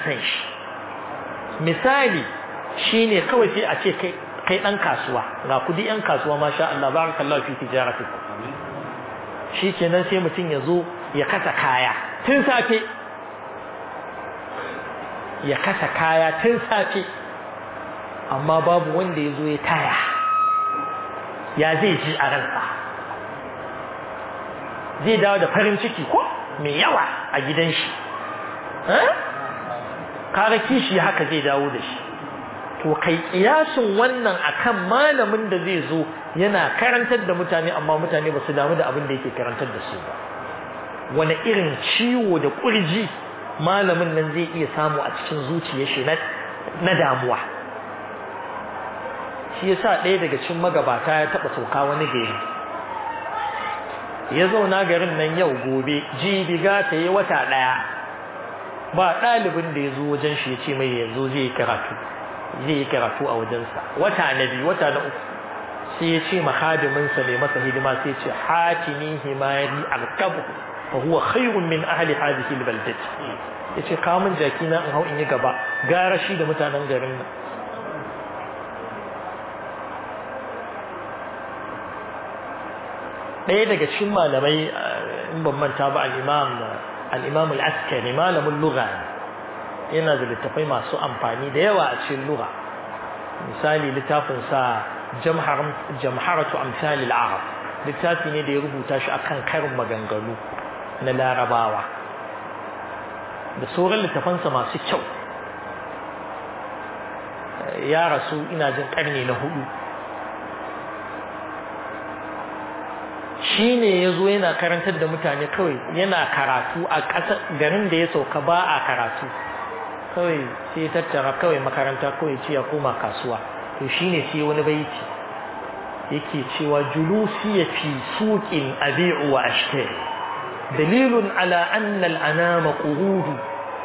son shi misali shine kawai sai a ce kai kai dan kasuwa ga kudi yan kasuwa masha Allah barakallahu fi tijaratikum shikenan sai mutum ya zo ya kasa kaya tun safe ya kasa kaya tun safe amma babu wanda ya zo ya taya ya zai ji a ransa zai dawo da farin ciki ko mai yawa a gidan shi kaga kishi haka zai dawo da shi to kai kiyasin wannan akan malamin da zai zo yana karantar da mutane amma mutane ba su damu da abin da yake karantar da su ba wani irin ciwo da kurji malamin nan zai iya samu a cikin zuciyar shi na damuwa shi yasa ɗaya daga cikin magabata ya taɓa sauka wani gari ya zauna garin nan yau gobe jibi gata yi wata ɗaya ba ɗalibin da ya zo wajen shi ya ce mai yanzu zai yi karatu zai yi karatu a wajensa wata na biyu wata na uku sai ya ce mahadiminsa mai masa hidima sai ya ce hatini himari alkabu fa huwa khairun min ahli hadhihi albaldati yace kawo min jaki na in hau in yi gaba gara shi da mutanen garin nan ɗaya daga cikin malamai in ban manta ba al-imam al-imam al-askari malamin lugha yana da littafai masu amfani da yawa a cikin lugha misali littafin sa jamharatu amsal al-arab littafi ne da ya rubuta shi akan karin maganganu na larabawa da sauran littafansa masu kyau ya rasu ina jin karni na hudu shi ne ya zo yana karantar da mutane kawai yana karatu a ƙasar garin da ya sauka ba a karatu kawai sai tattara kawai makaranta kawai ce ya koma kasuwa to shi ne sai wani baiti yake cewa julusi ya fi suƙin abi'u wa ashtari dalilun ala anna al'anama qurudu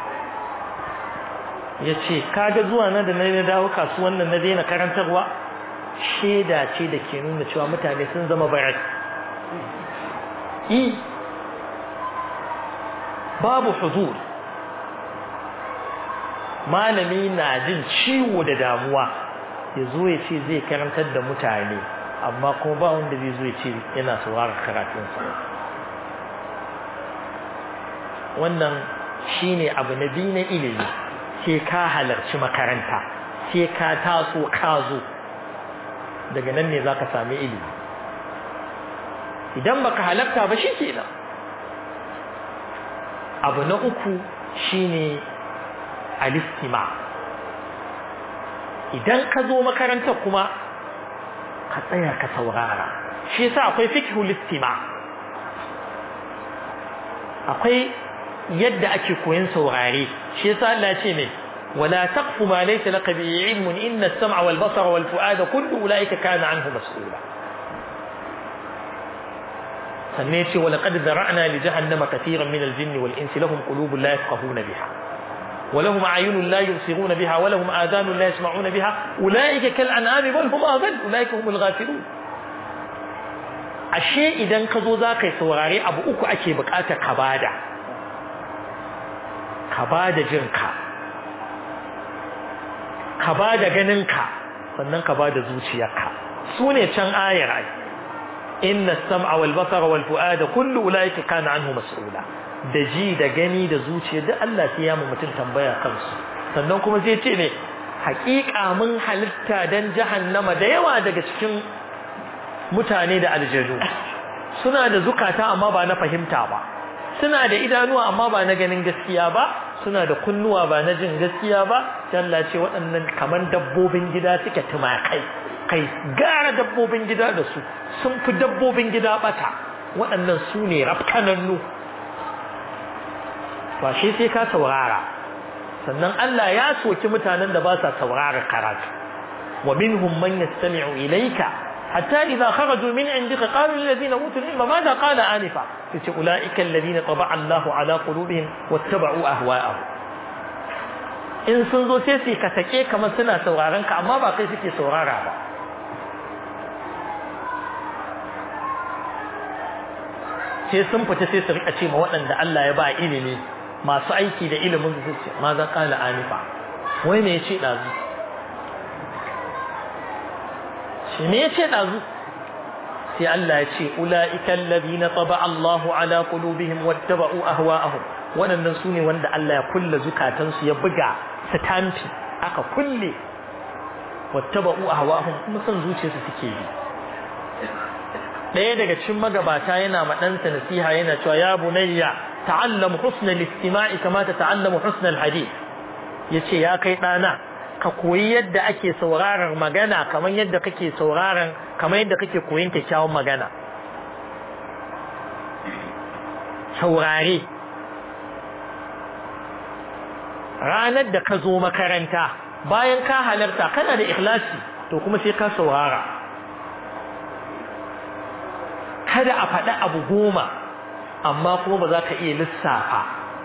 yace kaga zuwa na da na dawo kasuwan nan na daina karantarwa sheda ce da ke nuna cewa mutane sun zama barat i babu huzur malami na jin ciwo da damuwa ya zo ya ce zai karantar da mutane amma kuma ba wanda zai zo ya ce yana sauraron karatunsa wannan shine abu na biyu na ilimi sai ka halarci makaranta sai ka taso ka zo daga nan ne zaka sami ilimi idan baka halarta ba shi kenan abu na uku shine alistima idan ka zo makaranta kuma ka tsaya ka saurara shi yasa akwai fiqhul istima akwai yadda ake koyon saurare shi yasa Allah ya ce me wala taqfu ma laysa laka bi ilmun inna as-sam'a wal basara wal fu'ada kullu ulaika kana anhu mas'ula sannan ce wa laqad zara'na li jahannama katiran min al-jinn wal insi lahum qulubun la yafqahuna biha ولهم أعين لا يبصرون بها ولهم آذان لا يسمعون بها أولئك كالأنعام بل هم أضل أولئك هم الغافلون ashe idan ka zo za ka yi saurare abu uku ake bukata ka bada ka bada jinka ka bada ganinka sannan ka bada zuciyarka su ne can ayar ai inna sam'a wal basara wal fu'ada kullu ulaika kana anhu mas'ula da ji da gani da zuciya da Allah sai ya mu mutum tambaya kansu sannan kuma zai ce ne haƙiƙa mun halitta dan jahannama da yawa daga cikin mutane da aljanu suna da zukata amma ba na fahimta ba suna da idanuwa amma ba na ganin gaskiya ba suna da kunnuwa ba na jin gaskiya ba Allah ce waɗannan kaman dabbobin gida suke tumakai kai gara dabbobin gida da su sun fi dabbobin gida bata waɗannan su ne rafkanannu ba shi sai ka saurara sannan Allah ya soki mutanen da ba sa saurara karatu wa minhum man yastami'u ilayka hatta idza kharaju min indika qalu lil ladina utul ilma madha qala anifa yace ulaika alladhina taba'a Allahu ala qulubihim wattaba'u ahwa'ahum in sun zo sai su ka take kamar suna sauraron ka amma ba kai suke saurara ba sai sun fita sai su rika ce ma waɗanda Allah ya ba ilimi masu aiki da ilimin su ce ma za kala anifa wai me yace dazu shi me yace dazu sai Allah ya ce ulaika alladhina taba Allahu ala qulubihim wattaba'u ahwa'ahum waɗannan su ne wanda Allah ya kulle zukatansu ya buga sitamfi aka kulle wattaba'u ahwa'ahum kuma son zuciyarsu suke bi ɗaya daga cikin magabata yana ma ɗansa nasiha yana cewa ya bunayya ta'allam husna al-istima'i kama ta ta'allamu husna al-hadith yace ya kai ɗana ka koyi yadda ake sauraron magana kamar yadda kake sauraron kamar yadda kake koyin kyakkyawan magana saurare ranar da ka zo makaranta bayan ka halarta kana da ikhlasi to kuma sai ka saurara kada a faɗi abu goma amma kuma ba za ka iya lissafa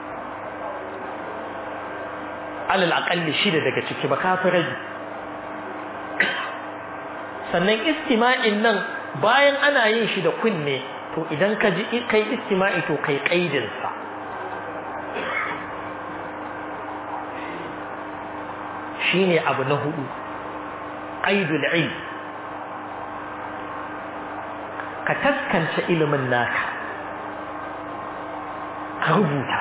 alal aƙalli shida daga ciki ba kafi rage sannan istima'in nan bayan ana yin shi da kunne to idan ka ji kai istima'i to kai ƙaidinsa shine abu na hudu qaidul ilm ka taskance ilimin naka ka rubuta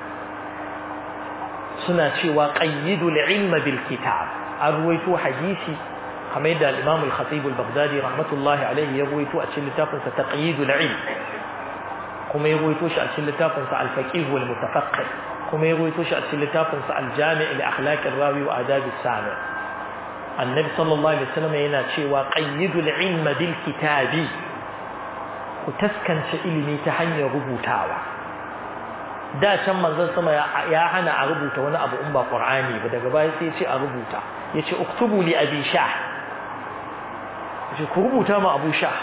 suna cewa qayyidul ilma bil kitab an ruwaito hadisi kamar yadda al-Imam al-Khatib al-Baghdadi rahmatullahi alayhi ya ruwaito a cikin littafin sa taqyidul ilm kuma ya ruwaito shi a cikin littafin sa al-Faqih wal Mutafaqqih kuma ya ruwaito shi a cikin littafin sa al-Jami' li akhlaq ar-rawi wa adab as-sami' annabi sallallahu alaihi wasallam yana cewa qayyidul ilma bil kitabi ku taskance ilimi ta hanyar rubutawa da can manzon sama ya hana a rubuta wani abu in ba qur'ani ba daga baya sai ya ce a rubuta yace uktubu li abi shah yace ku rubuta ma abu shah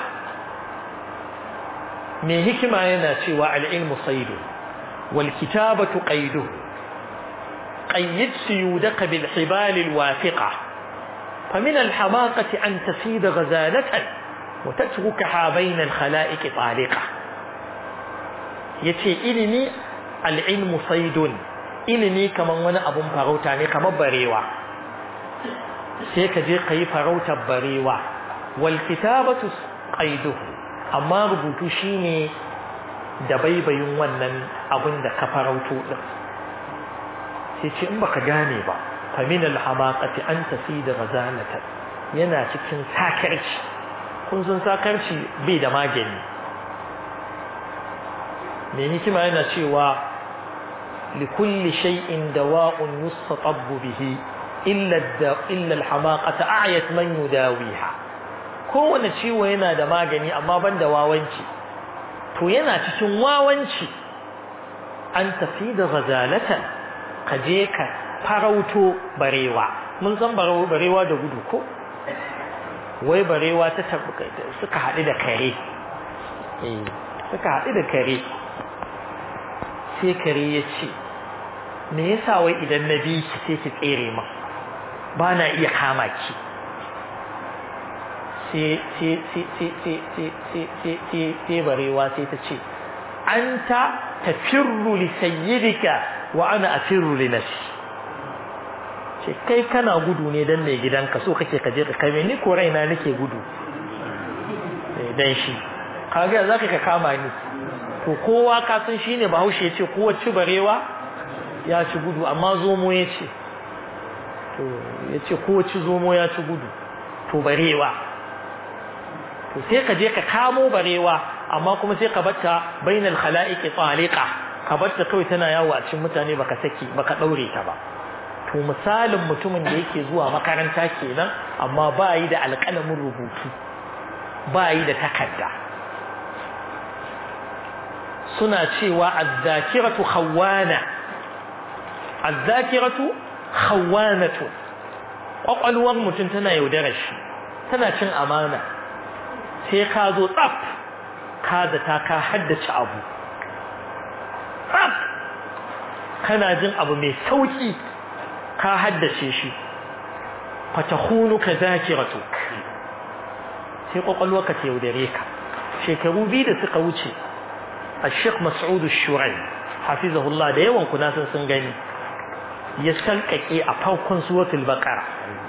me hikima yana cewa al-ilmu saydu wal kitabatu qaydu qayyid suyudaka bil hibal al wafiqa فمن الحماقة أن تفيد غزالة وتتركها بين الخلائق طالقة yace ilimi al'ilmu saidun ilimi kaman wani abun farauta ne kamar barewa sai ka je ka yi farautar barewa wal kitabatu qaiduhu amma rubutu shine da baibayin wannan abun da ka farauto din sai ce in baka gane ba fa min al hamaqati an tasida ghazalatan yana cikin sakarci kun san sakarci bai da magani mai hikima yana cewa likulli shay'in dawa'un yustatabbu bihi illa illa al-hamaqata a'yat man yudawiha kowane ciwo yana da magani amma ban da wawanci to yana cikin wawanci an tafi da ghazalatan ka je ka farauto barewa mun san barewa da gudu ko wai barewa ta suka haɗu da kare suka haɗu da kare sai kare ya ce me yasa wai idan na bi ki sai ki tsere ma ba na iya kama ki sai barewa sai ta ce an ta tafirru li sayyidika wa ana afirru li nafsi ce kai kana gudu ne dan mai gidanka so kake ka je ka kai ni ko raina nake gudu dan shi kaga zaka ka kama ni to kowa ka san shine bahaushe yace kowa ci barewa ya ci gudu amma zomo yace to yace kowa ci zomo ya ci gudu to barewa to sai ka je ka kamo barewa amma kuma sai ka batta bainal khalaiqi taliqa ka batta kawai tana yawo a cikin mutane baka saki baka daure ta ba to misalin mutumin da yake zuwa makaranta kenan amma ba yi da alƙalamin rubutu ba yi da takarda suna cewa azzakiratu khawwana azzakiratu khawwanatu kwakwalwar mutum tana yaudarar shi tana cin amana sai ka zo tsaf ka zata ka haddace abu tsaf kana jin abu mai sauki ka haddace shi fatahunuka zakiratuk sai kwakwalwarka ta yaudare ka shekaru biyu da suka wuce الشيخ مسعود الشرعي حفظه الله da yawan kuna san sun gani ya salkake a farkon suratul baqara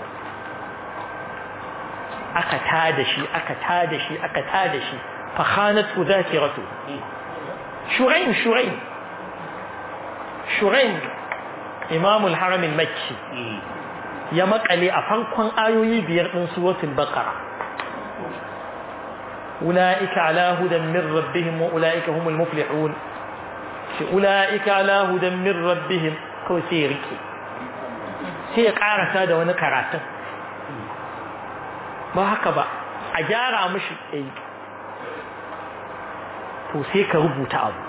aka tada shi aka tada shi aka tada shi fa khanat dhakiratu shurain shurain shurain imam al-haram al-makki ya makale a farkon ayoyi biyar din suratul baqara ulaika ala hudan min rabbihim wa ulaika humul muflihun shi ulaika ala hudan min rabbihim kawai sai ya rike sai ya karasa da wani karatun ba haka ba a gyara mishi ɗai to sai ka rubuta abu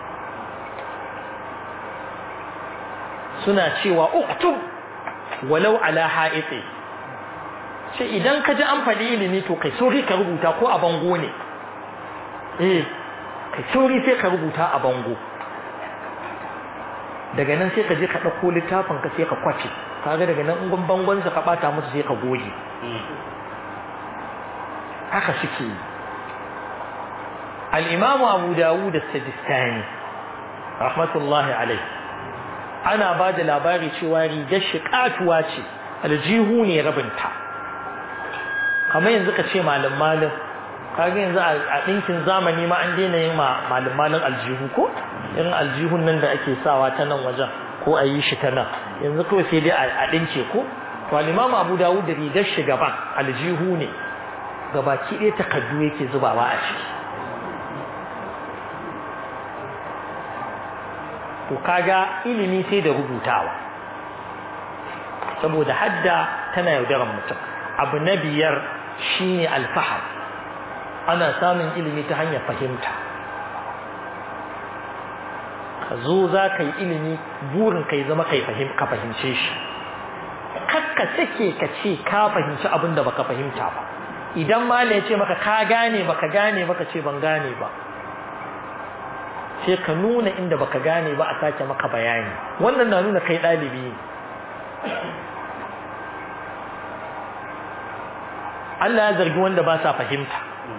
suna cewa uktub walau ala ha'itsi ce idan ka ji an faɗi ilimi to kai sauri ka rubuta ko a bango ne eh kai sauri sai ka rubuta a bango daga nan sai ka je ka ɗauko littafin ka sai ka kwace kaga daga nan ungun bangon ka ɓata musu sai ka goge haka suke yi al'imamu abu dawud da sajistani rahmatullahi alai ana ba da labari cewa rigar shi katuwa ce aljihu ne rabinta kamar yanzu ka ce malin malin kaga yanzu a ɗinkin zamani ma an daina yin malin malin aljihu ko irin aljihun nan da ake sawa ta nan wajen ko a yi shi ta nan yanzu kawai sai dai a ɗinke ko to al'imamu abu dawud da rigar shi gaban aljihu ne gabaki ɗaya takardu yake zubawa a ciki to kaga ilimi sai da rubutawa saboda hadda tana yaudaran mutum abu na biyar shine alfahar ana samun ilimi ta hanyar fahimta ka zo za ka yi ilimi burin ka yi zama ka fahimce shi kakka sake ka ce ka fahimci abin da baka fahimta ba idan mala ya ce maka ka gane baka gane baka ce ban gane ba sai ka nuna inda baka gane ba a sake maka bayani wannan na nuna kai ɗalibi ne Allah ya zargi wanda ba sa fahimta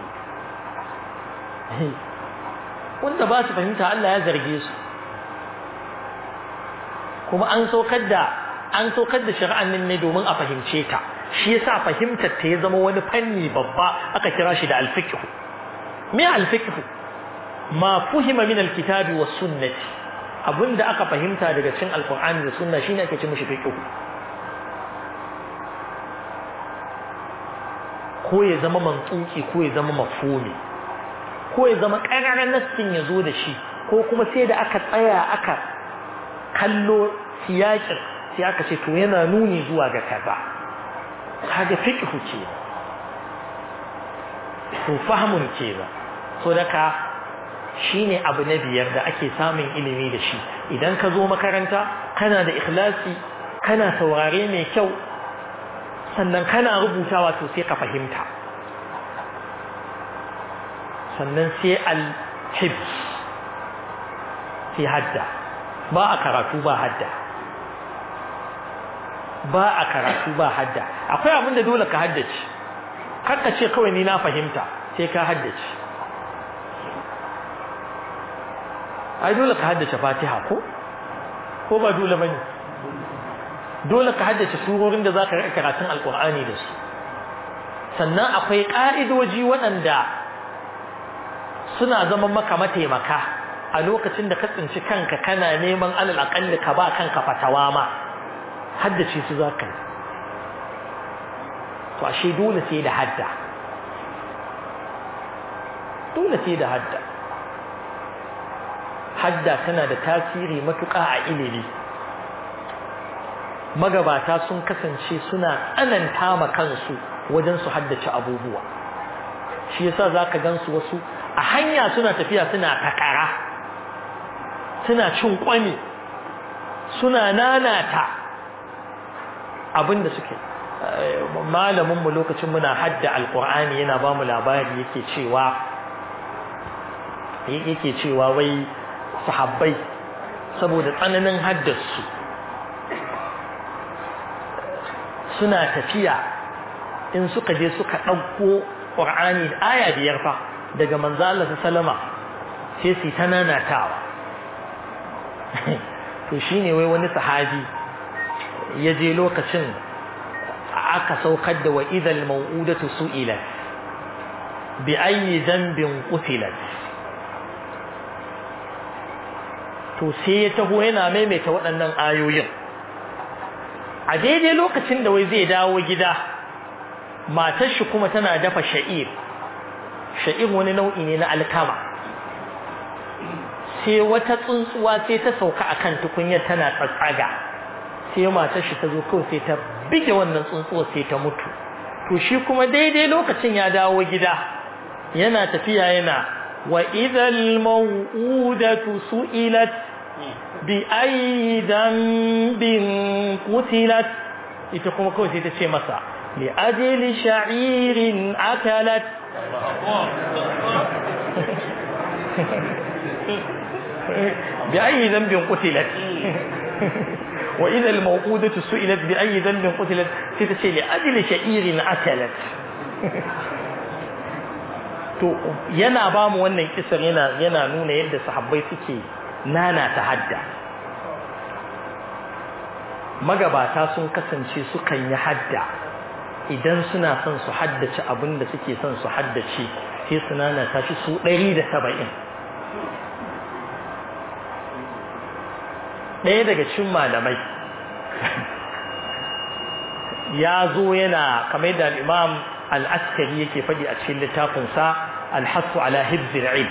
wanda ba su fahimta Allah ya zarge su kuma an saukar da an saukar da shari'an nan ne domin a fahimce ta shi yasa fahimtar ta ya zama wani fanni babba aka kira shi da alfiqh me alfiqh ma fuhima min alkitabi was sunnati abinda aka fahimta daga cikin alqur'ani da sunna shine ake ce mishi fiqh ko ya zama mantuki ko ya zama mafhumi ko ya zama ƙararren nassin ya zo da shi ko kuma sai da aka tsaya aka kallo siyakin sai aka ce to yana nuni zuwa ga kaza kaga fiqhu ce to fahmun ce ba so daga shine abu na biyar da ake samun ilimi da shi idan ka zo makaranta kana da ikhlasi kana saurare mai kyau sannan kana rubutawa to sai ka fahimta sannan sai al-hibs sai hadda ba a karatu ba hadda ba a karatu ba hadda akwai abin da dole ka haddace ka ce kawai ni na fahimta sai ka haddace ai dole ka haddace fatiha ko ko ba dole bane dole ka haddace surorin da zaka rika karatun alqur'ani da su sannan akwai ka'idoji waɗanda suna zaman maka mataimaka a lokacin da ka tsinci kanka kana neman alal aqalli ka ba kanka fatawa ma haddace su zaka to ashe dole sai da hadda dole sai da hadda hadda tana da tasiri matuƙa a ilimi magabata sun kasance suna tsananta ma kansu wajen su haddace abubuwa shi yasa zaka gansu wasu a hanya suna tafiya suna takara suna cin kwami suna nanata abinda suke malamin mu lokacin muna hadda alqur'ani yana ba mu labari yake cewa yake cewa wai sahabbai saboda tsananin haddarsu suna tafiya in suka je suka ɗauko ƙur'ani da aya biyar fa daga manzo Allah sallama sai su ta nanatawa to shine wai wani sahabi ya je lokacin aka saukar da wa idal mau'udatu su'ilat bi ayyi dhanbin qutilat to sai ya taho yana maimaita waɗannan ayoyin a daidai lokacin da wai zai dawo gida matar shi kuma tana dafa sha'ir sha'ir wani nau'i ne na alkama sai wata tsuntsuwa sai ta sauka akan tukunyar tana tsatsaga sai matar shi ta zo kawai sai ta bige wannan tsuntsuwar sai ta mutu to shi kuma daidai lokacin ya dawo gida yana tafiya yana wa idhal maw'udatu su'ilat bi ayyi dhanbin qutilat ita kuma kawai sai ta ce masa li ajli sha'irin akalat bi ayyi dhanbin qutilat wa idha al-mawqudatu su'ilat bi ayyi dhanbin qutilat sai ta ce li ajli sha'irin akalat to yana ba mu wannan kisar yana yana nuna yadda sahabbai suke nana ta hadda magabata sun kasance sukan yi hadda idan suna son su haddace abin da suke son su haddace sai su nana ta shi su ɗari da saba'in ɗaya daga cikin malamai ya zo yana kamar da imam al'askari yake faɗi a cikin littafinsa alhassu ala hibzir ilm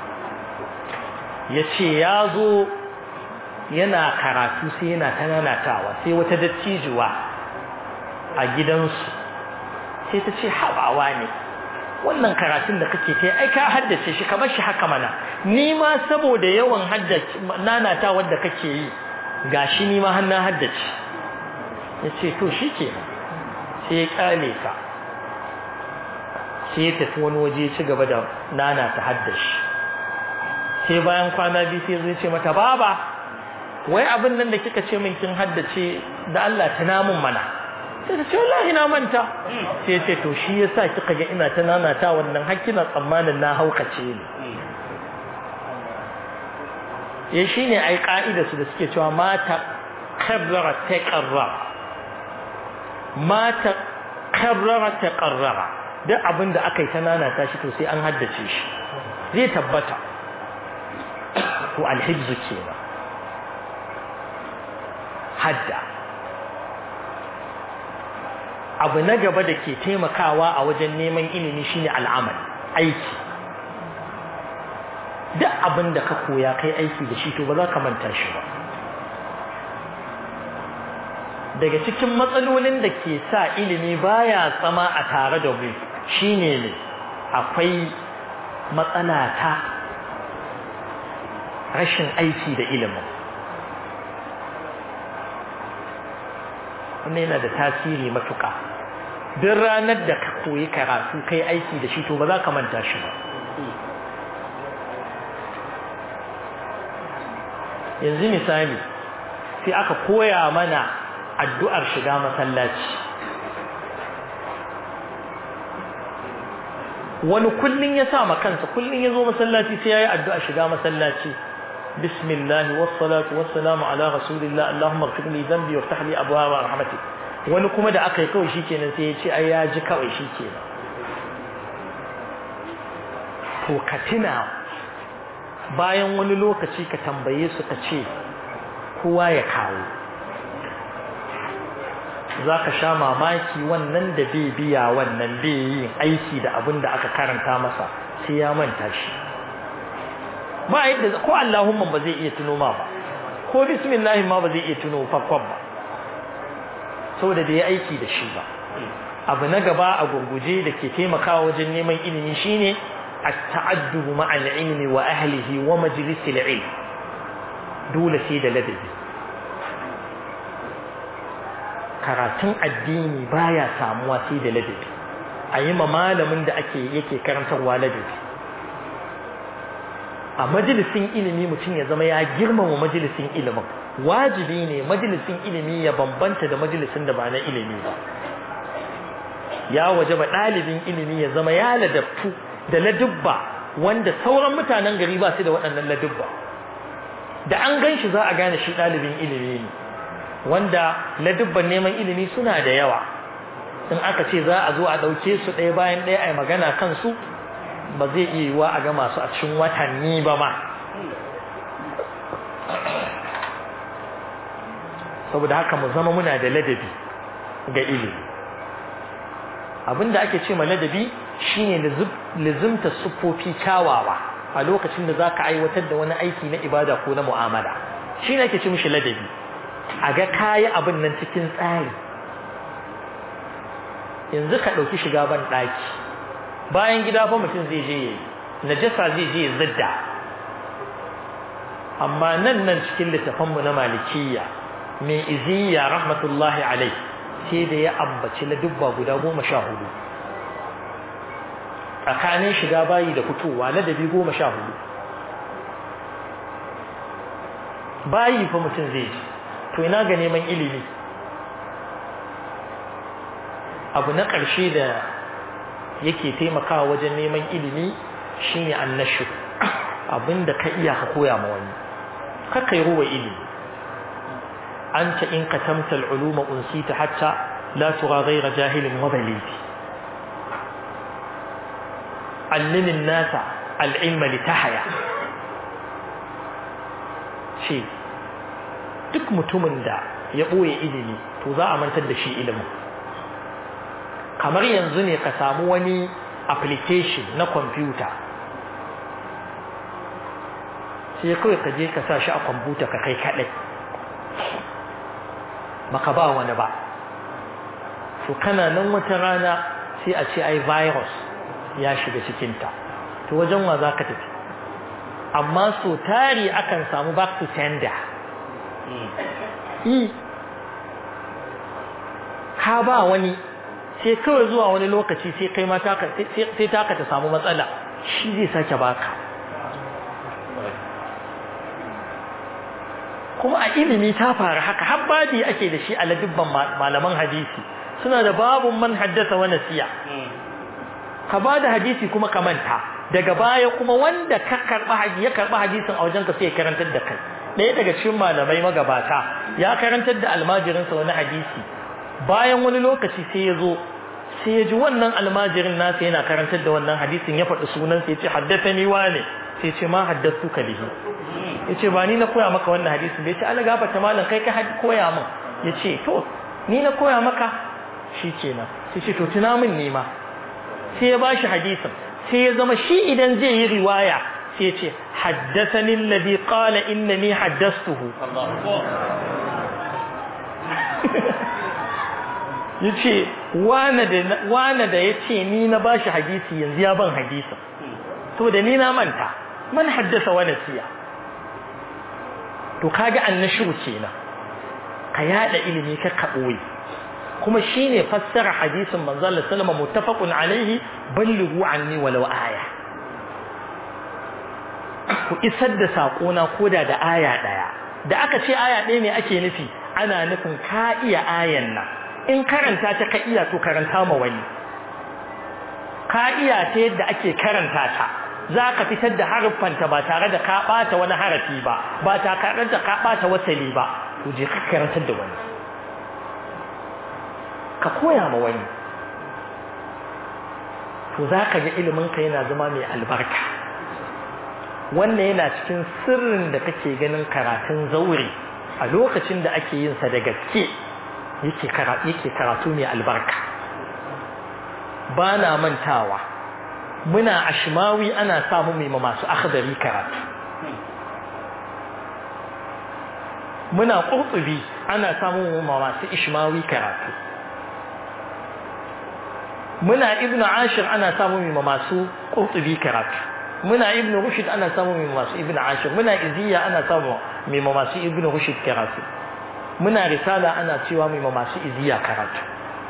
ya ce ya zo yana karatu sai yana ta nanatawa sai wata dattijuwa a gidansu sai ta ce haɓawa ne wannan karatun da kake ta ai ka haddace shi ka bar shi haka mana ni ma saboda yawan haddace nanatawar da kake yi gashi ni ma har na haddace ya ce to shi ke sai ya kyale ka sai ya tafi wani waje ci gaba da nana ta haddashi sai bayan kwana biyu sai zai ce mata baba wai abin nan da kika ce min kin haddace da Allah ta namun mana sai ta ce wallahi na manta sai ce to shi yasa kika ga ina ta nana ta wannan har kina tsammanin na haukace ne ya shine ai ka'ida su da suke cewa mata karrara ta karrara mata karrara ta karrara duk abin da aka yi ta nanata shi to sai an haddace shi zai tabbata to alhibzu kenan hadda abu na gaba da ke taimakawa a wajen neman ilimi shine al'amal aiki duk abin da ka koya kai aiki da shi to ba za ka manta shi ba daga cikin matsalolin da ke sa ilimi baya tsama a tare da mu shine ne akwai matsala ta rashin aiki da ilimin wannan yana da tasiri matuƙa duk ranar da ka koyi karatu kai aiki da shi to ba za ka manta shi ba yanzu misali sai aka koya mana addu'ar shiga masallaci wani kullun ya sa ma kansa kullun ya zo masallaci sai ya yi addu'a shiga masallaci bismillah wassalatu wassalamu ala rasulillah allahumma ighfir li dhanbi waftah li abwaaba rahmatik wani kuma da aka yi kawai shikenan sai ya ce ai ya ji kawai shikenan to ka tuna bayan wani lokaci ka tambaye su ka ce kowa ya kawo za ka sha mamaki wannan da bai biya wannan bai yin aiki da abin da aka karanta masa sai ya manta shi ba yadda ko Allahumma ba zai iya tuno ma ba ko bismillah ma ba zai iya tuno farkon ba saboda da ya aiki da shi ba abu na gaba a gurguje da ke taimakawa wajen neman ilimi shine at-ta'addub ma'a al-ilmi wa ahlihi wa majlis al-ilm dole sai da ladabi karatun addini baya samuwa sai da ladabi a yi ma malamin da ake yake karantarwa ladabi a majalisin ilimi mutum ya zama ya girmama majalisin ilimin wajibi ne majalisin ilimi ya bambanta da majalisin da ba na ilimi ba ya waje ba ɗalibin ilimi ya zama ya ladabtu da ladubba wanda sauran mutanen gari ba su da waɗannan ladubba da an gan shi za a gane shi ɗalibin ilimi ne wanda ladubban neman ilimi suna da yawa in aka ce za a zo a ɗauke su ɗaya bayan ɗaya a yi magana kansu ba zai iya yiwuwa a gama su a cikin watanni ba ma saboda haka mu zama muna da ladabi ga ilimi abinda ake ce ma ladabi shine lizimta siffofi kyawawa a lokacin da zaka aiwatar da wani aiki na ibada ko na mu'amala shine ake ce mishi ladabi a ga kayi abin nan cikin tsari yanzu ka ɗauki shiga ban ɗaki bayan gida fa mutum zai je yayi najasa zai je ya zadda amma nan nan cikin littafanmu na malikiyya mai iziya rahmatullahi alai sai da ya ambaci la dubba guda goma sha hudu tsakanin shiga bayi da fitowa ladabi goma sha hudu bayi fa mutum zai ji to ina ga neman ilimi abu na ƙarshe da yake taimakawa wajen neman ilimi shine annashu abinda ka iya ka koya ma wani kaka yi ruwa ilimi anta in katamta al'uluma unsita hatta la tura ghayra jahilin wa balidi allimin nasa al'ilma litahaya ce duk mutumin da ya ɓoye ilimi to za a mantar da shi ilimin kamar yanzu ne ka samu wani application na kwamfuta sai kawai ka je ka sa shi a kwamfuta ka kai kaɗai baka ba wani ba to kana nan wata rana sai a ce ai virus ya shiga cikinta to wajen wa za ka tafi amma so tari akan samu back to sender ka ba wani sai kawai zuwa wani lokaci sai kai ma sai taka ta samu matsala shi zai sake baka kuma a ilimi ta faru haka har babi ake da shi a ladubban malaman hadisi suna da babun man haddasa wa nasiya ka ba da hadisi kuma ka manta daga baya kuma wanda ka karba ya karba hadisin a wajenka sai ya karantar da kai ɗaya daga cikin malamai magabata ya karantar da almajirinsa wani hadisi bayan wani lokaci sai ya zo sai ya ji wannan almajirin nasa yana karantar da wannan hadisin ya faɗi sunan sai ya ce haddathani wane sai ya ce ma haddathu ka bihi ya ce ba ni na koya maka wannan hadisin bai ce ala gafarta malam kai ka koya min ya ce to ni na koya maka shi kenan sai ce to tuna min ne ma sai ya bashi hadisin sai ya zama shi idan zai yi riwaya sai ya ce haddathani alladhi qala innani haddathtuhu yace wane da wane da yace ni na bashi hadisi yanzu ya ban hadisin to da ni na manta man haddasa wa nasiya to kaga annashu kenan ka yada ilimi ka kaboyi kuma shine fassara hadisin manzo Allah sallama muttafaqun alaihi ballighu anni walau aya ku isar da sako na koda da aya daya da aka ce aya ɗaya ne ake nufi ana nufin ka iya ayan nan in karanta ta ka iya to karanta ma wani ka iya ta yadda ake karanta ta za ka fitar da haruffanta ba tare da ka ɓata wani harafi ba ba tare da ka ɓata wasali ba to je ka karantar da wani ka koya ma wani to za ka ga iliminka yana zama mai albarka wannan yana cikin sirrin da kake ganin karatun zaure a lokacin da ake yin sa da gaske yake karatu mai albarka ba na mantawa muna ashmawi ana samu mai masu akhdari karatu muna qurtubi ana samu masu ishmawi karatu muna ibnu ashir ana samu mai masu qurtubi karatu muna ibnu rushd ana samu mai masu ibnu ashir muna iziya ana samu mai masu ibnu rushd karatu muna risala ana cewa mai masu iziya karatu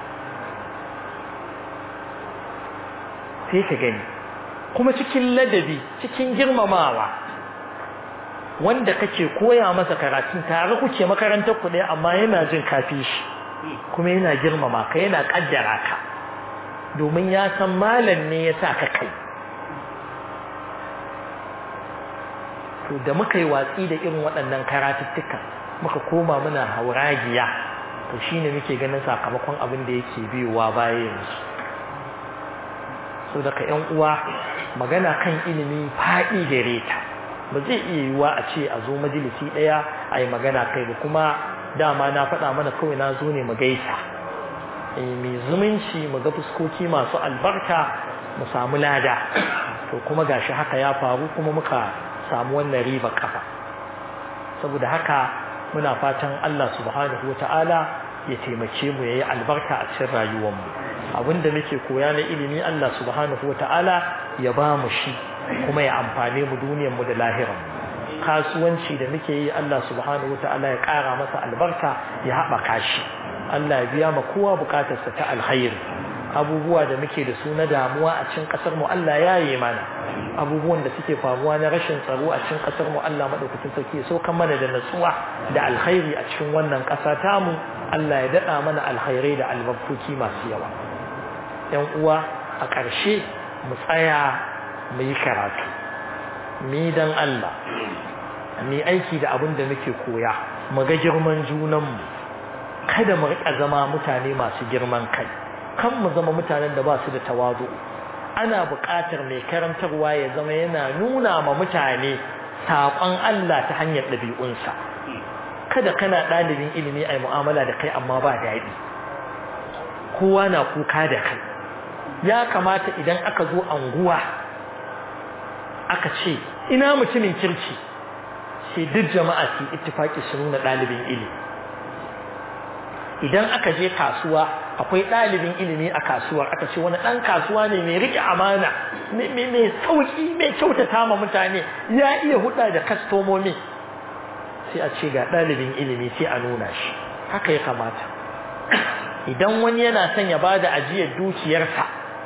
sai ka gani kuma cikin ladabi cikin girmamawa wanda kake koya masa karatun tare kuke makarantar ku ɗaya amma yana jin kafi shi kuma yana girmama ka yana kaddara ka domin ya san malam ne ya sa ka kai to da muka yi watsi da irin waɗannan karatuttuka muka koma muna hauragiya to shine muke ganin sakamakon abin da yake biyowa baya yanzu so daga yan uwa magana kan ilimi faɗi gare ta ba zai iya yiwuwa a ce a zo majalisi ɗaya a yi magana kai ba kuma dama na faɗa mana kawai na zo ne mu gaisa mai zumunci mu ga fuskoki masu albarka mu samu lada to kuma gashi haka ya faru kuma muka samu wannan riba kafa saboda haka muna fatan Allah subhanahu ta'ala ya taimake mu yayi albarka a cikin rayuwar mu abinda muke koya na ilimi Allah subhanahu ta'ala ya ba mu shi kuma ya amfane mu duniyar mu da lahirar mu kasuwanci da muke yi Allah subhanahu ta'ala ya ƙara masa albarka ya haɓaka shi Allah ya biya ma kowa bukatarsa ta alkhairi abubuwa da muke da su na damuwa a cikin kasar mu Allah ya yi mana abubuwan da suke faruwa na rashin tsaro a cikin kasar mu Allah madaukakin sarki ya sauka mana da natsuwa da alkhairi a cikin wannan kasa tamu Allah ya dada mana alkhairai da albarkoki masu yawa yan uwa a ƙarshe mu tsaya mu yi karatu mu yi dan Allah mu yi aiki da abin da muke koya mu ga girman junanmu kada mu riƙa zama mutane masu girman kai kan mu zama mutanen da ba su da tawazu ana buƙatar mai karantarwa ya zama yana nuna ma mutane saƙon Allah ta hanyar ɗabi'unsa kada kana ɗalibin ilimi a mu'amala da kai amma ba daɗi kowa na kuka da kai ya kamata idan aka zo anguwa aka ce ina mutumin kirki sai duk jama'a su ittifaki su nuna ɗalibin ilimi idan aka je kasuwa akwai ɗalibin ilimi a kasuwar aka ce wani ɗan kasuwa ne mai riƙe amana mai sauƙi mai kyautata ma mutane ya iya huɗa da kastomomi sai a ce ga ɗalibin ilimi sai a nuna shi haka ya kamata idan wani yana son ya bada ajiyar dukiyarsa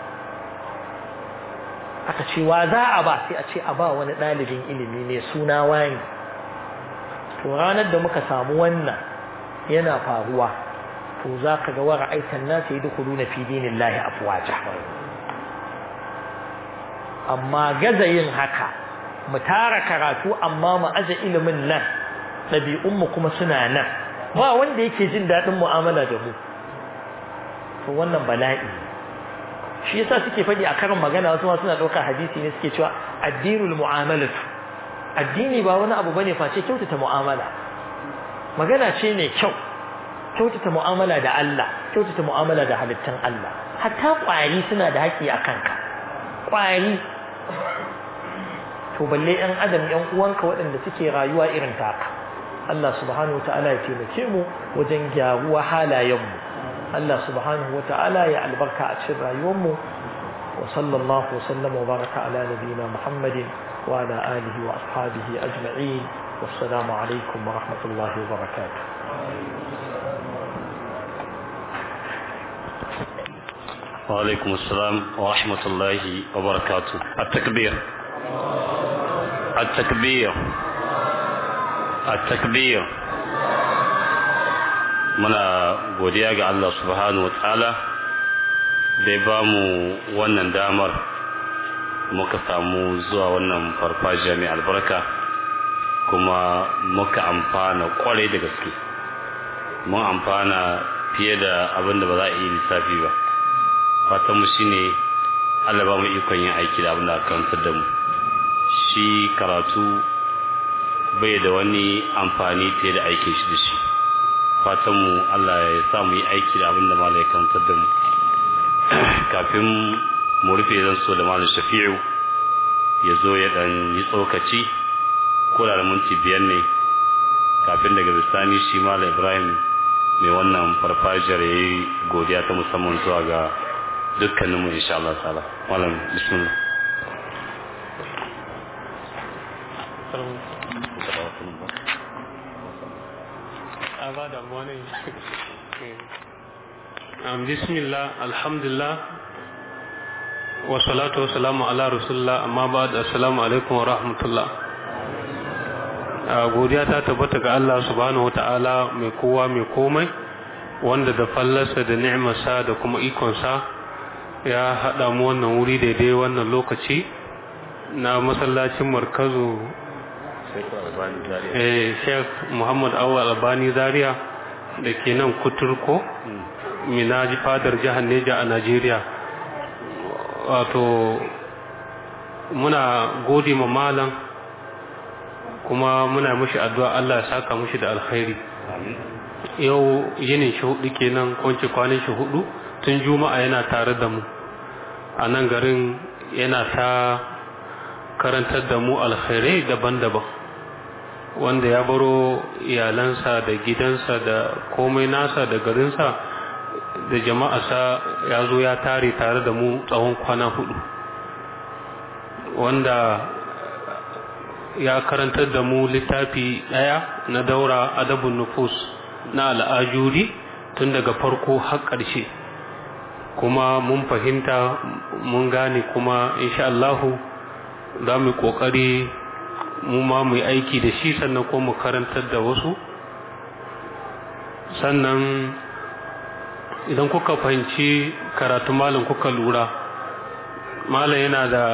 aka ce wa za a ba sai a ce a ba wani ɗalibin ilimi mai suna wani to ranar da muka samu wannan yana faruwa to za ka ga wara aitan nasu yi dukulu na fi dinin lahi afuwaja amma gaza yin haka mu tara karatu amma mu aje ilimin nan ɗabi'unmu kuma suna nan ba wanda yake jin daɗin mu'amala da mu to wannan bala'i shi yasa suke faɗi a karin magana wasu ma suna ɗaukar hadisi ne suke cewa addinul mu'amalatu addini ba wani abu bane face kyautata mu'amala magana ce mai kyau kyautata mu'amala da Allah kyautata mu'amala da halittan Allah hatta ƙwari suna da haƙƙi a kanka ƙwari to balle ɗan adam ɗan uwanka waɗanda suke rayuwa irin taka Allah subhanahu wata'ala ya taimake mu wajen gyaruwa halayenmu Allah subhanahu wata'ala ya albarka a cikin rayuwarmu wa sallallahu wa sallama wa baraka ala nabiyina Muhammadin wa ala alihi wa ashabihi ajma'in wassalamu alaikum wa rahmatullahi wa barakatuh وعليكم السلام ورحمة الله وبركاته التكبير التكبير التكبير muna godiya ga Allah subhanahu wa ta'ala da ya ba mu wannan damar muka samu zuwa wannan farfajiya mai albarka kuma muka amfana kwarai da gaske mun amfana fiye da abin da ba za a yi lissafi ba fatanmu shi ne Allah ba mu ikon yin aiki da abin da aka karantar da mu shi karatu bai da wani amfani fiye da aikin shi da shi fatanmu Allah ya sa mu yi aiki da abin da malam ya karantar da mu kafin mu rufe zan so da malam shafi'u ya zo ya dan yi tsokaci ko da minti biyar ne kafin daga bisani shi malam ibrahim mai wannan farfajiyar ya yi godiya ta musamman zuwa ga dukkaninmu insha Allah ta'ala malam bismillah bismillah alhamdulillah wa salatu wa salamu ala rasulullah amma ba da assalamu alaikum wa rahmatullah godiya ta tabbata ga Allah subhanahu wa ta'ala mai kowa mai komai wanda da fallarsa da ni'marsa da kuma ikonsa ya haɗa mu wannan wuri daidai wannan lokaci na masallacin markazu eh Sheikh Muhammad Awal Albani Zaria da ke nan Kuturko Minaji fadar jihar Neja a Najeriya wato muna gode ma malam kuma muna mushi addu'a Allah ya saka mushi da alkhairi yau yinin shi hudu kenan kwanci kwanan shi hudu tun juma'a yana tare da mu a nan garin yana ta karantar da mu alkhairai daban-daban wanda ya baro iyalansa da gidansa da komai nasa da garinsa da jama'arsa ya zo ya tare tare da mu tsawon kwana hudu wanda ya karantar da mu littafi ɗaya na daura adabun nufus na al'ajuri tun daga farko har ƙarshe kuma mun fahimta mun gane kuma insha Allahu za mu ƙoƙari mu ma mu yi aiki da shi sannan ko mu karantar da wasu sannan idan kuka fahimci karatu malam kuka lura malam yana da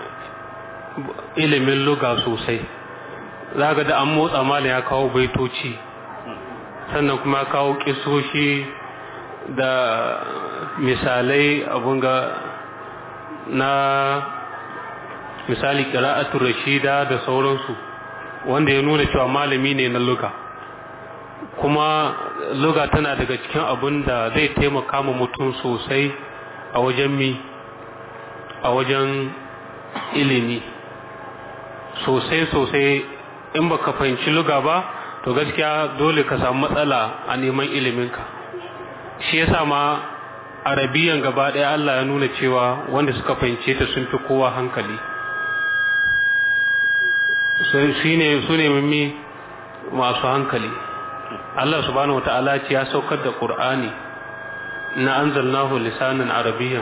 ilimin luga sosai za ga da an motsa malam ya kawo baitoci sannan kuma kawo kisoshi da misalai abun ga na misali kira'atul rashida da sauransu wanda ya nuna cewa malami ne na luga kuma luga tana daga cikin abun da zai taimaka ma mutum sosai a wajen mi a wajen ilimi sosai sosai in baka fahimci luga ba to gaskiya dole ka samu matsala a neman iliminka shi yasa ma arabiyan gaba ɗaya Allah ya nuna cewa wanda suka fahimce ta sun fi kowa hankali su ne su ne mimmi masu hankali Allah subhanahu wata'ala ce ya saukar da Qur'ani na anzalnahu lisanan arabiyyan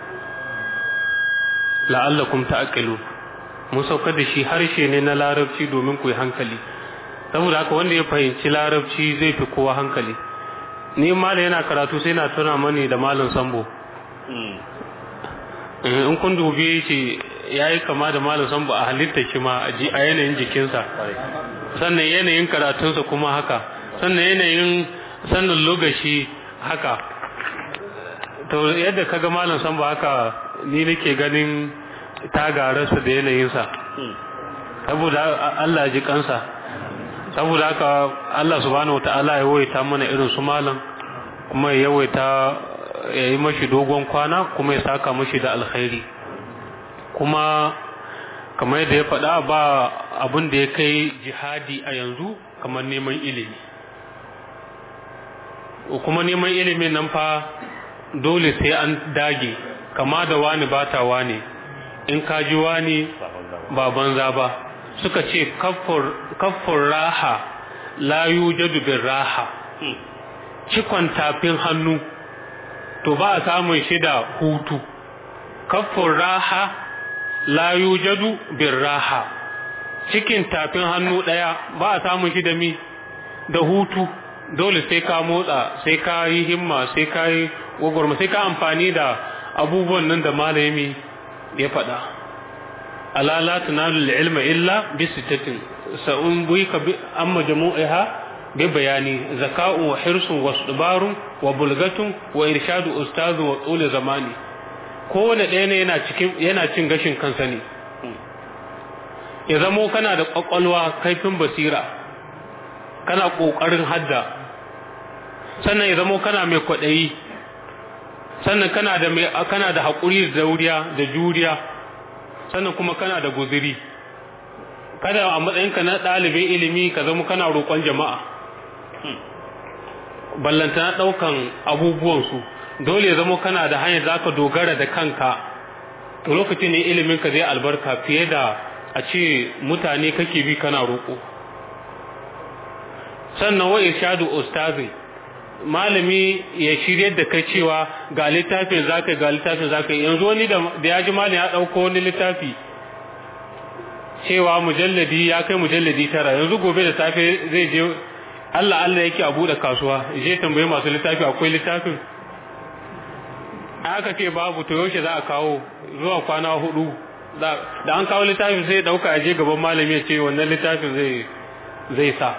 la'allakum ta'qilun mun saukar da shi harshe ne na larabci domin ku yi hankali saboda haka wanda ya fahimci larabci zai fi kowa hankali ni malam yana karatu sai na tuna mani da malam sambo in kun dubi shi ya yi kama da malam sambo a halitta shi ma a yanayin jikinsa sannan yanayin karatunsa kuma haka sannan yanayin sannan lokaci haka to yadda kaga malam sambo haka ni nake ganin tagararsa da yanayinsa saboda Allah ji kansa saboda haka Allah subhanahu wataala ya yawaita mana irin su malam kuma ya yawaita ya yi mashi dogon kwana kuma ya saka mashi da alkhairi kuma kamar yadda ya faɗa ba abin da ya kai jihadi a yanzu kamar neman ilimi kuma neman ilimin nan fa dole sai an dage kama da wani bata wani in ka ji wani ba banza ba suka ce kaffur raha la yujadu bin raha cikon tafin hannu to ba a samun shi da hutu kaffur raha la yujadu bin raha cikin tafin hannu ɗaya ba a samun shi da mi da hutu dole sai ka motsa sai ka yi himma sai ka yi gwagwarma sai ka amfani da abubuwan nan da malami ya faɗa ala la tunalu ilma illa bi sittatin sa'un buika bi amma jamu'iha bi bayani zaka'u wa hirsun wa subarun wa bulgatun wa irshadu ustazu wa tsule zamani kowane ɗaya ne yana cikin yana cin gashin kansa ne ya zamo kana da kwakwalwa kaifin basira kana ƙoƙarin hadda sannan ya zamo kana mai kwaɗayi sannan kana da mai kana da haƙuri da dauriya da juriya sannan kuma kana da guziri kada a matsayinka na ɗalibin ilimi ka zama kana roƙon jama'a ballanta na ɗaukan abubuwansu dole ya zama kana da hanyar za ka dogara da kanka to lokacin ne iliminka zai albarka fiye da a ce mutane kake bi kana roƙo sannan wa irshadu ustazi malami ya shiryar da kai cewa ga littafin zaka ga littafin zaka yanzu wani da ya ji malami ya dauko wani littafi cewa mujalladi ya kai mujalladi tara yanzu gobe da safe zai je Allah Allah yake a bude kasuwa je tambaye masu littafi akwai littafin aka ce babu to yaushe za a kawo zuwa kwana hudu da an kawo littafin sai ya dauka a je gaban malami ya ce wannan littafin zai zai sa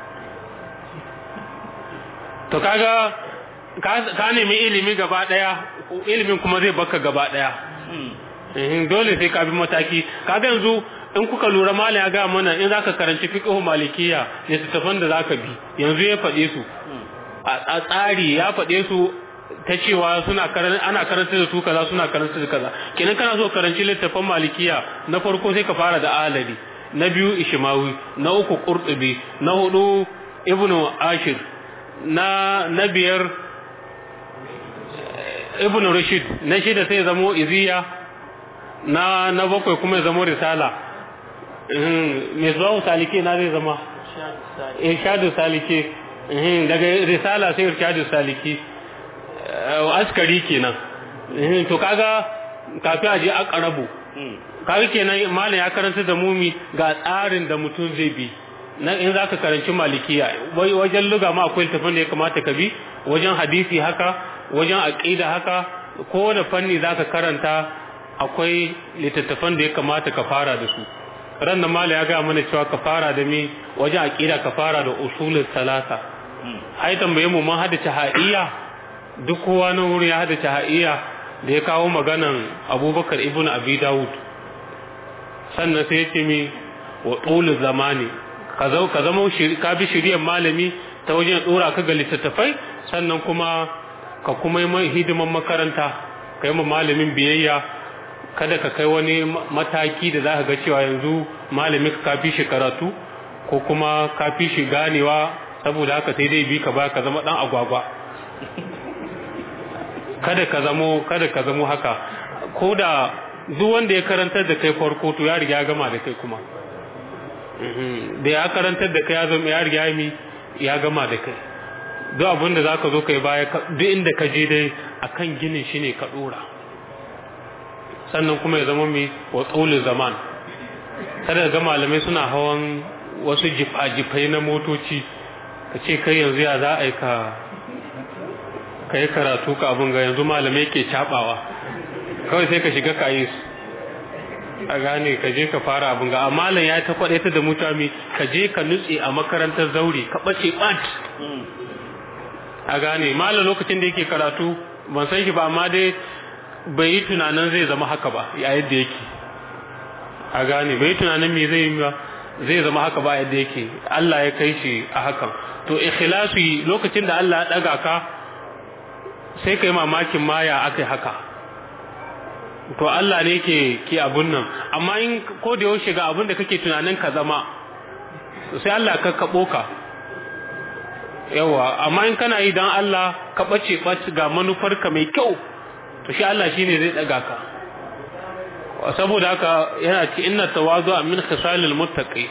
to kaga ka nemi ilimi gaba daya ilimin kuma zai baka gaba daya dole sai ka bi mataki kaga yanzu in kuka lura malam ya ga mana in zaka karanci fiqh malikiya ne tafan da zaka bi yanzu ya faɗe su a tsari ya faɗe su ta cewa suna karanta ana karanta da su kaza suna karanta da kaza kenan kana so karanci littafin malikiya na farko sai ka fara da alali na biyu ishmawi na uku qurtubi na hudu ibnu ashir na na biyar ibnu rashid na shida sai zamo iziya na na bakwai kuma ya zamo risala mai zuwa salike na zai zama irshadu salike daga risala sai irshadu salike askari kenan to kaga kafin aje aqrabu kaga kenan malam ya karanta da mumi ga tsarin da mutum zai bi na in zaka karanci malikiya wajen luga ma akwai tafin da ya kamata ka bi wajen hadisi haka wajen aqida haka ko da fanni zaka karanta akwai littattafan da ya kamata ka fara da su ran da malam ya ga mana cewa ka fara da mi wajen aqida ka fara da usulul salasa ai tambaye mu mun hada tahiyya duk kowa na wurin ya hada tahiyya da ya kawo maganan Abubakar ibn Abi Dawud sannan sai ya ce mi wa tul zamani ka zo ka zama ka bi shiriyar malami ta wajen dora ka ga littattafai sannan kuma ka kuma yi hidiman makaranta kai ma malamin biyayya kada ka kai wani mataki da za ka ga cewa yanzu malamin ka fi shi karatu ko kuma ka fi shi ganewa saboda haka sai dai bi ka ba ka zama dan agwagwa kada ka zamo kada ka zamo haka ko da duk wanda ya karantar da kai farko to ya riga ya gama da kai kuma da ya karantar da kai ya zama ya riga mi ya gama da kai duk abin da zaka zo kai baya duk inda ka je dai akan ginin shi ne ka dora sannan kuma ya zama mai wa tsolin zaman kada ga malamai suna hawan wasu jifa-jifai na motoci ka ce kai yanzu ya za a yi ka ka yi karatu ka abin ga yanzu malamai ke cabawa kawai sai ka shiga ka yi su a gane ka je ka fara abin ga amma malam ya ta kwaɗe ta da mutane ka je ka nutse a makarantar zaure ka ɓace ɓat a gane malam lokacin da yake karatu ban san shi ba amma dai bai yi tunanin zai zama haka ba a yadda yake a gane bai yi tunanin me zai yi zai zama haka ba yadda yake Allah ya kai shi a hakan to ikhlasi lokacin da Allah ya daga ka sai kai mamakin maya akai haka to Allah ne ke ke abun nan amma in ko da yaushe ga abun da kake tunanin ka zama sai Allah ka kabo ka yawa amma in kana yi dan Allah ka bace bace ga manufarka mai kyau to shi Allah shine zai daga ka saboda haka yana ce inna tawazu min khisalil muttaqi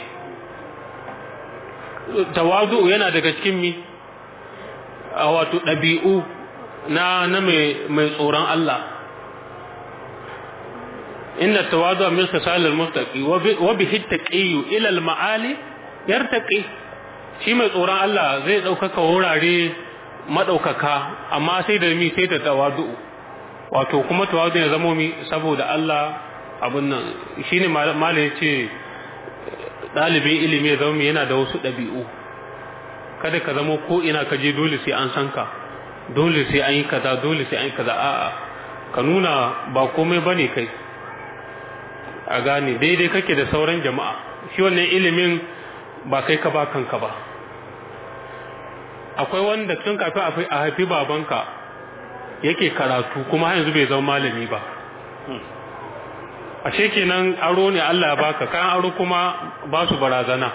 tawazu yana daga cikin mi a wato dabi'u na na mai mai tsoron Allah inna tawazu min khisalil muttaqi wa bihi taqiyu ila al ma'ali yartaqi shi mai tsoron Allah zai daukaka wurare madaukaka amma sai da mi sai da tawazu wato kuma tawadu ya zamo mi saboda Allah abun nan shine malai ya ce ɗalibin ilimi ya zama yana da wasu ɗabi'u kada ka zamo ko ina ka je dole sai an san ka dole sai an yi kaza dole sai an yi kaza a'a ka nuna ba komai bane kai a gane daidai kake da sauran jama'a shi wannan ilimin ba kai ka ba kanka ba akwai wanda tun kafin a haifi babanka yake karatu kuma har yanzu bai zama malami ba ashe kenan aro ne Allah ya baka kan aro kuma ba su barazana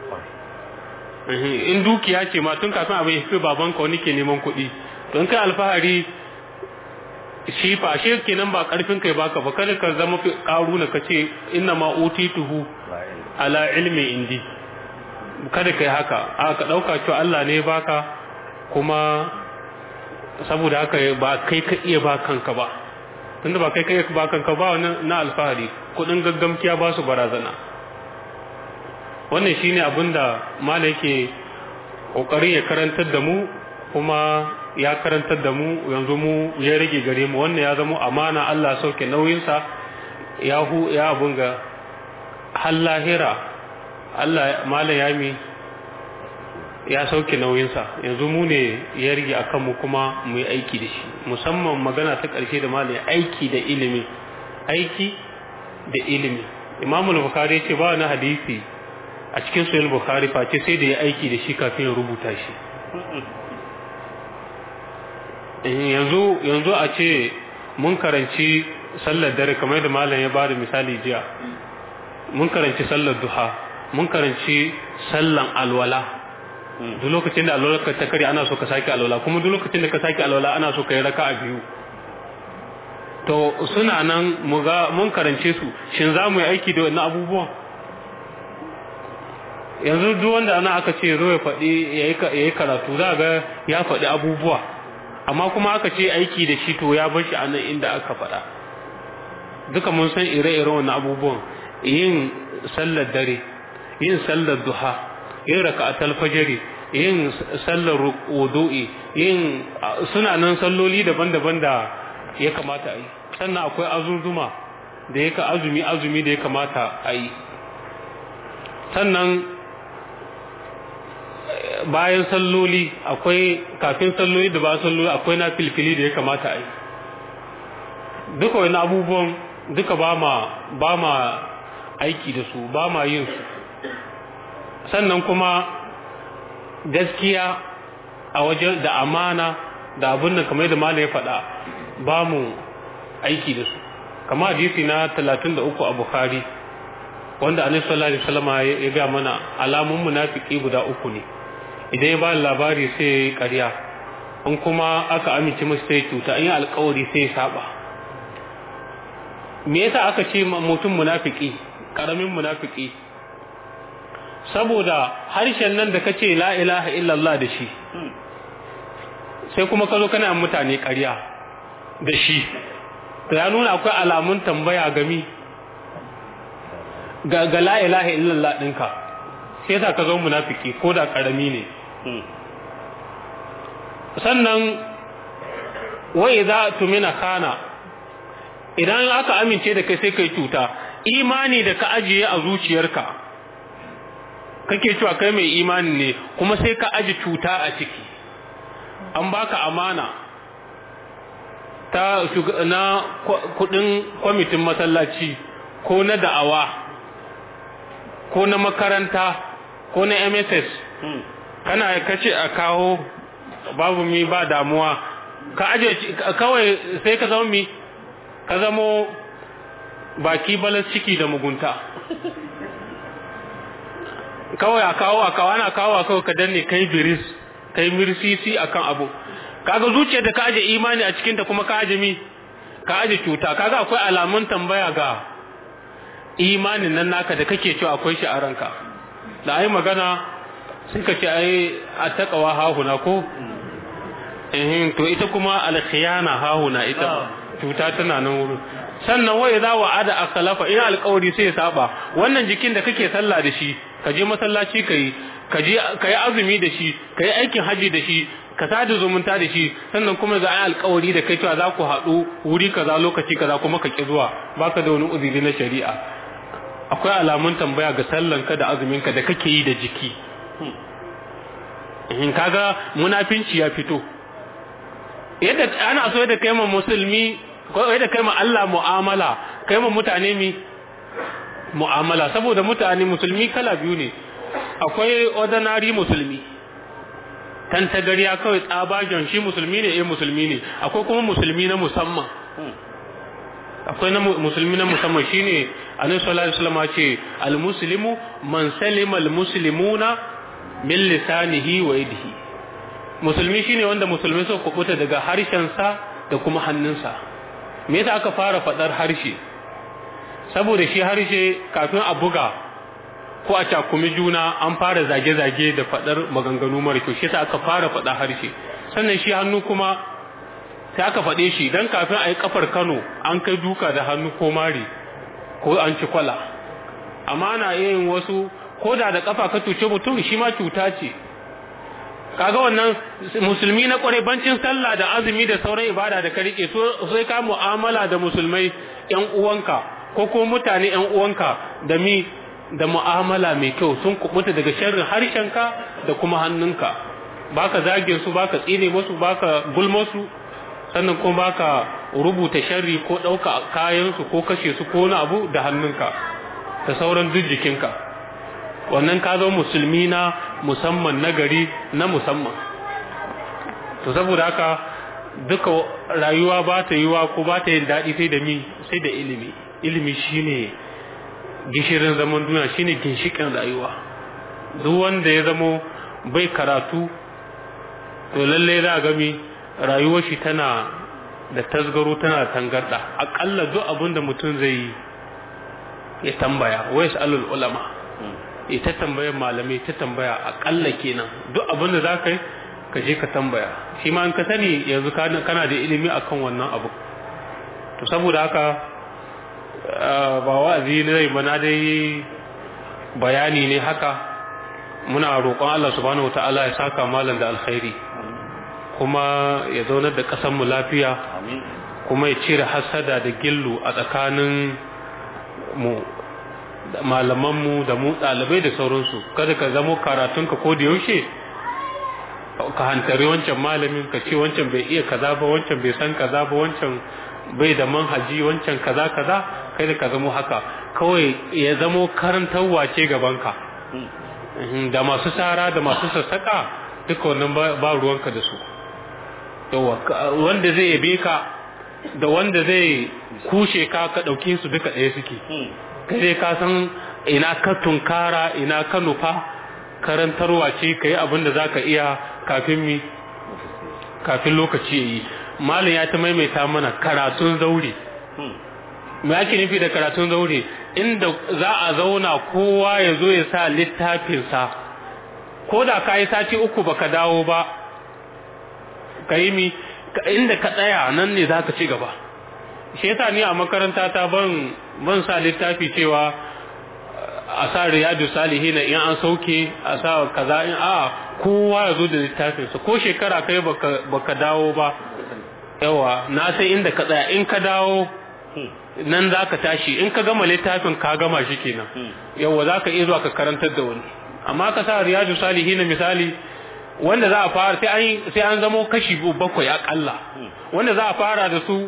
in dukiya ce ma tun kafin abin yafi babanka wani ke neman kuɗi don kai alfahari shi fa ashe kenan ba karfin kai baka ba kada ka zama karu na kace inna ma utituhu ala ilmi indi kada kai haka a ka dauka cewa Allah ne baka kuma saboda haka ba kai ka iya ba kanka ba tunda ba kai ka iya ba kanka ba wannan na alfahari kudin gaggamkiya ba su barazana wannan shine abin da mala yake kokarin ya karantar da mu kuma ya karantar da mu yanzu mu ya rage gare mu wannan ya zama amana Allah sauke nauyinsa ya hu ya abun ga har lahira Allah malam yami ya sauke nauyinsa yanzu mu ne ya rige a kanmu kuma mu yi aiki da shi musamman magana ta ƙarshe da malam aiki da ilimi aiki da ilimi imamul bukhari ce ba na hadisi a cikin sahih bukhari face sai da ya aiki da shi kafin ya rubuta shi yanzu yanzu a ce mun karanci sallar dare kamar yadda malam ya bada misali jiya mun karanci sallar duha mun karanci sallan alwala duk lokacin da alwala ka ta kare ana so ka sake alwala kuma duk lokacin da ka sake alwala ana so ka yi raka'a biyu to suna nan mu ga mun karance su shin za mu yi aiki da wannan abubuwan yanzu duk wanda ana aka ce zo ya faɗi ya yi karatu za ga ya faɗi abubuwa amma kuma aka ce aiki da shi to ya bar shi a nan inda aka faɗa duka mun san ire-iren wannan abubuwan yin sallar dare yin sallar duha yin raka'atul fajri yin sallar wudu'i yin suna nan salloli daban-daban da ya kamata a yi sannan akwai azuzuma da ya ka azumi azumi da ya kamata a yi sannan bayan salloli akwai kafin salloli da ba salloli akwai na filfili da ya kamata a yi duka wani abubuwan duka ba ma ba ma aiki da su ba ma yin su sannan kuma gaskiya a wajen da amana da abin da kamar da malam ya faɗa ba mu aiki da su kama hadisi na 33 a bukhari wanda annabi sallallahu alaihi wasallam ya ga mana alamun munafiki guda uku ne idan ya ba labari sai ya yi ƙarya in kuma aka amince masa sai cuta in yi alkawari sai ya saba me yasa aka ce mutum munafiki karamin munafiki saboda harshen nan da kace la ilaha illallah da shi sai kuma ka zo kana mutane ƙarya da shi to ya nuna akwai alamun tambaya gami ga ga la ilaha illallah ɗinka sai yasa ka zo munafiki ko da karami ne sannan wai za tumina kana idan aka amince da kai sai kai cuta imani da ka ajiye a zuciyarka kake cewa kai mai imani ne kuma sai ka aji cuta a ciki an baka amana ta na kudin kwamitin masallaci ko na da'awa ko na makaranta ko na mss kana kace a kawo babu mi ba damuwa ka aje kawai sai ka zama mi ka zamo baki balas ciki da mugunta kawai a kawo a kawo ana kawo a kawai ka danne kai biris kai mirsisi akan abu kaga zuciyar da ka aje imani a cikinta kuma ka aje mi ka aje cuta kaga akwai alamun tambaya ga imanin nan naka da kake cewa akwai shi a ranka da ai magana sun ka ce ai a takawa hahuna ko ehin to ita kuma alkhiyana hahuna ita cuta tana nan wurin sannan wai za wa ada akalafa ina alƙawari sai ya saba wannan jikin da kake sallah da shi ka je masallaci kai ka je kai azumi da shi kai aikin haji da shi ka sada zumunta da shi sannan kuma ga ai alƙawari da kai cewa za ku haɗu wuri kaza lokaci kaza kuma ka ki zuwa baka da wani uzuri na shari'a akwai alamun tambaya ga sallanka da azuminka da kake yi da jiki in kaga munafinci ya fito yadda ana so da kai ma musulmi ko yadda kai ma Allah mu'amala kai ma mutane mi mu'amala saboda mutane musulmi kala biyu ne akwai ordinary musulmi tantagariya kawai tsabagen shi musulmi ne eh musulmi ne akwai kuma musulmi na musamman akwai na musulmi na musamman shine annabi sallallahu alaihi wasallam ce al-muslimu man salima al-muslimuna min lisanihi wa yadihi musulmi shine wanda musulmi suka kubuta daga harshensa da kuma hannunsa me yasa aka fara fadar harshe saboda shi harshe kafin a buga ko a cakumi juna an fara zage-zage da fadar maganganu mara kyau shi yasa aka fara fada harshe sannan shi hannu kuma sai aka faɗe shi dan kafin a yi kafar Kano an kai duka da hannu ko mari ko an ci kwala amma ana yin wasu ko da da kafa ka cuce mutum shi ma cuta ce kaga wannan musulmi na kware bancin sallah da azumi da sauran ibada da ka rike so sai ka mu'amala da musulmai yan uwanka ko kuma mutane ƴan uwanka da mi da mu'amala mai kyau sun kubuta daga sharrin harshenka da kuma hannunka baka zage su baka tsine musu baka gulma su sannan kuma baka rubuta sharri ko ɗauka kayan su ko kashe su ko wani abu da hannunka da sauran duk jikinka wannan ka zo musulmi na musamman na gari na musamman to saboda haka duka rayuwa ba ta yiwa ko ba ta yin daɗi sai da mi sai da ilimi ilimi shine gishirin zaman duniya shine ginshikin rayuwa duk wanda ya zamo bai karatu to lalle za ga mi rayuwar shi tana da tasgaro tana da tangarda akalla duk abin da mutum zai yi ya tambaya wai alul ulama ita tambayar malamai ta tambaya akalla kenan duk abin da za ka yi ka je ka tambaya shi ma in ka sani yanzu kana da ilimi akan wannan abu to saboda haka ba wa'azi ne zai mana dai bayani ne haka muna roƙon Allah subhanahu wataala ya saka malam da alkhairi kuma ya zaunar da ƙasar mu lafiya kuma ya cire hasada da gillu a tsakanin mu malaman mu da mu ɗalibai da sauransu kada ka zamo karatunka ko da yaushe ka hantari wancan malamin ka ce wancan bai iya kaza ba wancan bai san kaza ba wancan bai da manhaji wancan kaza kaza kai da ka zamo haka kawai ya zamo karantarwa ce gabanka da masu sara da masu sassaka duka wannan ba ruwanka da su wanda zai yabe ka da wanda zai kushe ka ka ɗauke su duka ɗaya suke kai dai ka san ina ka tunkara ina ka nufa karantarwa ce ka yi abin da za ka iya kafin mi kafin lokaci ya yi malin ya ta maimaita mana karatun zaure me ake nufi da karatun zaure inda za a zauna kowa ya zo ya sa littafinsa ko da ka yi sati uku baka dawo ba ka yi mi inda ka tsaya nan ne za ka ci gaba shi yasa ni a makaranta ta ban ban sa littafi cewa a sa riyadu salihin in an sauke a sa kaza in a kowa ya zo da littafinsa ko shekara kai baka baka dawo ba yawa na sai inda ka tsaya in ka dawo nan za ka tashi in ka gama littafin ka gama shi kenan yawa za ka iya zuwa ka karantar da wani amma ka sa riyadu salihin misali wanda za a fara sai an sai an zamo kashi bakwai akalla wanda za a fara da su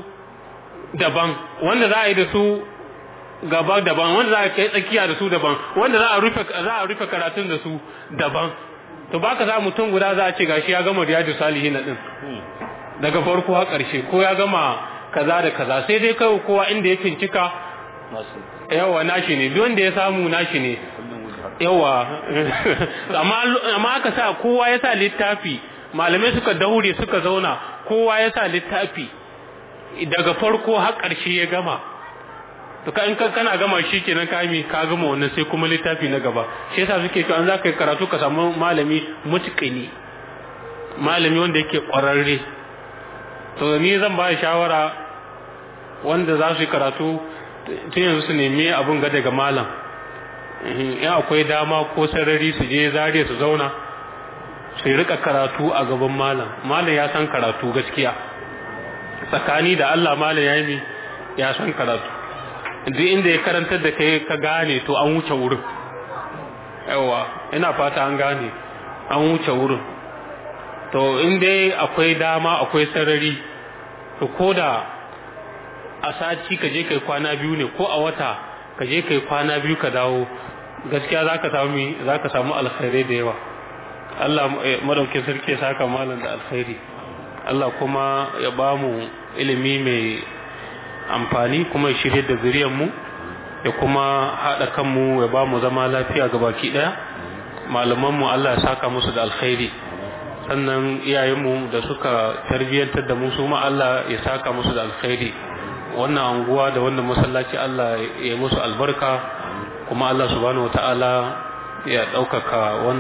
daban wanda za a yi da su gaba daban wanda za a kai tsakiya da su daban wanda za a rufe za a rufe karatun da su daban to baka za mutum guda za a ce gashi ya gama riyadu salihin din daga farko har karshe ko ya gama kaza da kaza sai dai kai kowa inda ya fincika yawa nashi ne duk wanda ya samu nashi ne yawa amma amma aka sa kowa ya sa littafi malamai suka daure suka zauna kowa ya sa littafi daga farko har ƙarshe ya gama to ka in kana gama shi kenan ka mi ka gama wannan sai kuma littafi na gaba shi yasa suke cewa an za ka yi karatu ka samu malami mutqini malami wanda yake ƙwararre to ni zan ba shawara wanda za su yi karatu tun yanzu su nemi abun ga daga malam in akwai dama ko sarari su je zare su zauna su rika karatu a gaban malam malam ya san karatu gaskiya tsakani da Allah malam ya yi ya san karatu duk inda ya karantar da kai ka gane to an wuce wurin yawa ina fata an gane an wuce wurin to in dai akwai dama akwai sarari to ko da a sati ka je kai kwana biyu ne ko a wata ka je kai kwana biyu ka dawo gaskiya za ka samu za ka samu alkhairai da yawa Allah madaukin sarki ya saka malam da alkhairi Allah kuma ya ba mu ilimi mai amfani kuma ya shirye da zuriyar mu ya kuma haɗa kanmu ya ba mu zama lafiya ga baki ɗaya malaman mu Allah ya saka musu da alkhairi sannan iyayenmu da suka tarbiyyantar da mu su ma Allah ya saka musu da alkhairi wannan anguwa da wannan masallaci Allah ya musu albarka kuma Allah subhanahu wataala ya ɗaukaka wannan